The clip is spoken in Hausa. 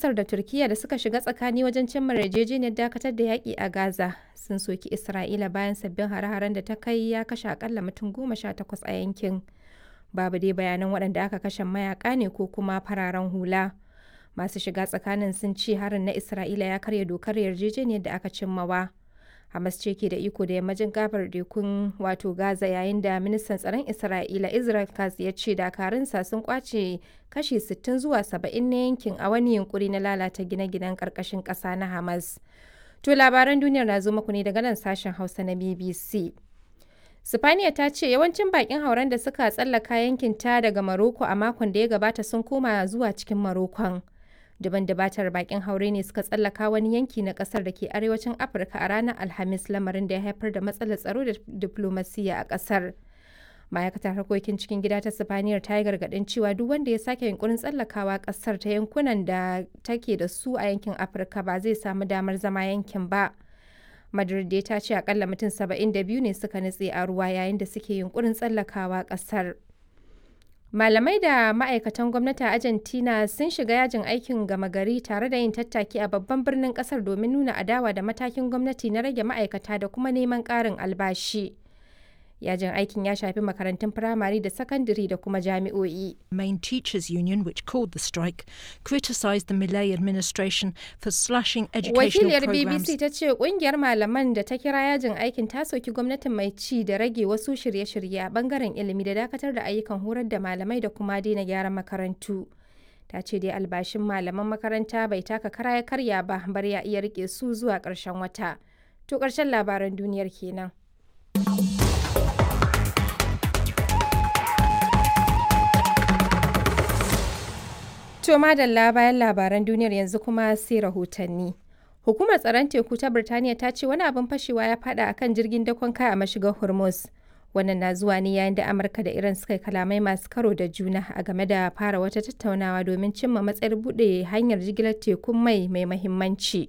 Masar da Turkiyya da suka shiga tsakani wajen cimma yarjejeniyar dakatar da yaƙi a Gaza sun soki Isra'ila bayan sabbin hare-haren da ta kai ya kashe akalla mutum goma sha takwas a yankin. Babu dai bayanan waɗanda aka kashe mayaƙa ne ko kuma fararen hula. Masu shiga tsakanin sun ce harin na Isra'ila ya karya dokar yarjejeniyar da aka cimmawa. Hamas ce ke da iko da yammacin gabar tekun wato Gaza yayin da ministan tsaron Isra'ila Israel Katz ya ce dakarunsa sun kwace kashi 60 zuwa 70 na yankin a wani yunkuri na lalata gine-ginen karkashin ƙasa na Hamas. To labaran duniyar na zo muku ne daga nan sashen Hausa na BBC. Sifaniya ta ce yawancin bakin hauren da suka tsallaka yankin ta daga Maroko a makon da ya gabata sun koma zuwa cikin Marokon. Daban dabatar bakin haure ne suka tsallaka wani yanki na kasar da ke arewacin Afirka a ranar Alhamis lamarin da ya haifar da matsalar tsaro da diplomasiya a kasar. Ma'aikatar harkokin cikin gida ta Sifaniyar ta yi gargaɗin cewa duk wanda ya sake yunkurin tsallakawa kasar ta yankunan da take da su a yankin Afirka ba zai samu damar zama yankin ba. Madrid dai ta ce akalla mutum 72 ne suka nutse a ruwa yayin da suke yunkurin tsallakawa kasar. Malamai da ma'aikatan gwamnati a Argentina sun shiga yajin aikin gama gari tare da yin tattaki a babban birnin kasar domin nuna adawa da matakin gwamnati na rage ma'aikata da kuma neman ƙarin albashi. Yajin aikin ya shafi makarantun firamare da sakandare da kuma jami'o'i. Main Teachers Union, which called the strike, criticised the Millet administration for slashing educational Wakiliyar programs. BBC ta ce kungiyar malaman da ta kira yajin aikin ta soki gwamnatin mai ci da rage wasu shirye-shirye a bangaren ilimi da dakatar da ayyukan horar da malamai da kuma daina gyaran makarantu. Ta ce dai albashin malaman makaranta bai taka kara ya karya ba bar ya iya rike su zuwa ƙarshen wata. To ƙarshen labaran duniyar kenan. To madalla bayan labaran duniyar yanzu kuma sai rahotanni. Hukumar tsaron teku ta Birtaniya ta ce wani abin fashewa ya fada akan jirgin dakon kaya a mashigar Hormuz. Wannan na zuwa ne yayin da Amurka da Iran suka yi kalamai masu karo da juna a game da fara wata tattaunawa domin cimma matsayar buɗe hanyar jigilar tekun mai mai mahimmanci.